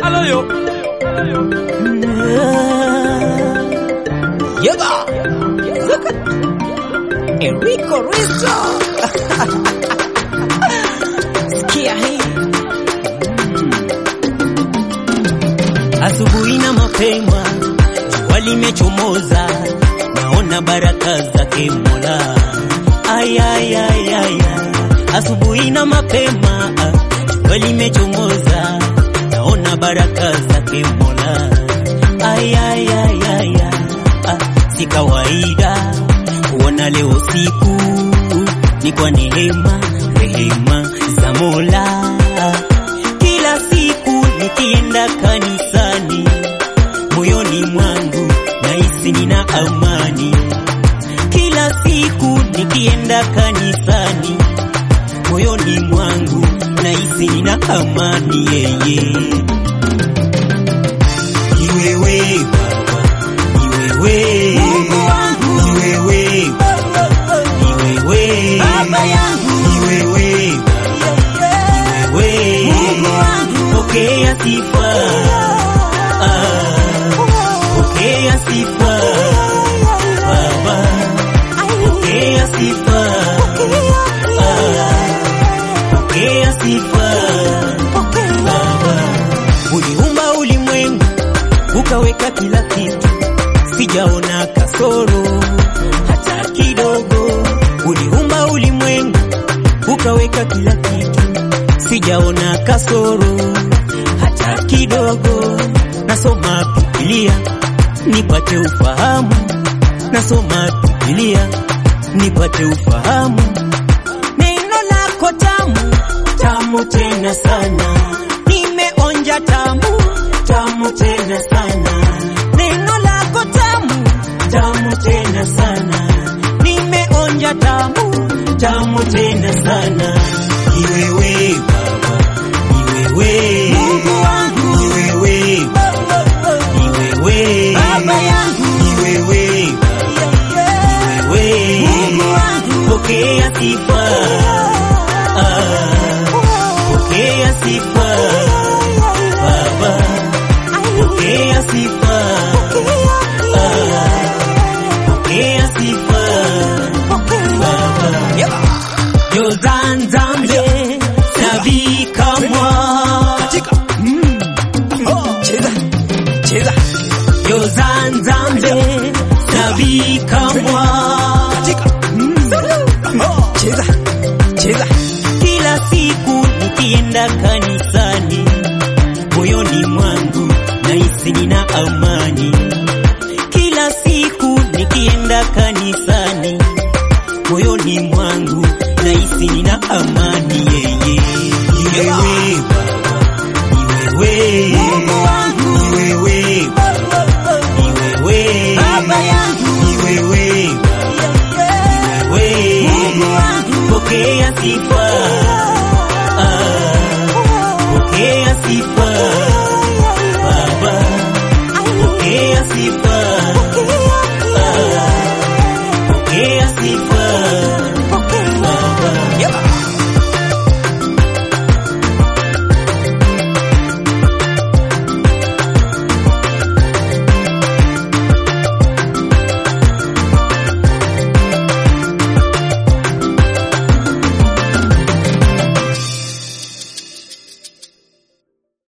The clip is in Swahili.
Aloyo. Yeba. Zuka. Enrico Rizzo. Sikia hii. Asubuhi na mapema jua limechomoza, naona baraka zake Mola. Ay, ay, ay, ay, ay. Asubuhi na mapema jua limechomoza, naona baraka zake Mola. Ay, ay, ay, ay, ay. Ah, si kawaida kuona leo siku ni kwa neema, rehema za Mola. Kila siku nikienda kanisani, moyoni mwangu nahisi nina amani. Kila siku nikienda kanisani, moyoni mwangu nahisi nina amani. Yeye ni wewe Baba, ni wewe Mungu wangu. ni wewe Baba, ni wewe Baba yangu. ni wewe Baba, ni wewe Mungu wangu. pokea sifa ah, pokea sifa Baba, pokea sifa ah, pokea sifa Baba. Uliumba ulimwengu ukaweka kila kitu, sijaona kasoro hata kidogo. Uliumba ulimwengu ukaweka kila kitu, sijaona kasoro hata kidogo. Nasoma Biblia nipate ufahamu, nasoma Biblia nipate ufahamu. Neno lako tamu tamu tena sana, nimeonja tamu tamu tena sana. Neno lako tamu tamu tena sana, nimeonja tamu tamu tena sana. Ni wewe Baba, ni wewe Mungu wangu. ni wewe Baba, ni wewe Baba yangu. ni wewe Baba, ni wewe Mungu wangu. pokea sifa ah, pokea sifa Baba, pokea sifa ah, pokea sifa Baba. Jozan Zambe Nabii Kamwa Katika. Cheza. Cheza. Jozan Zambe Nabii Kamwa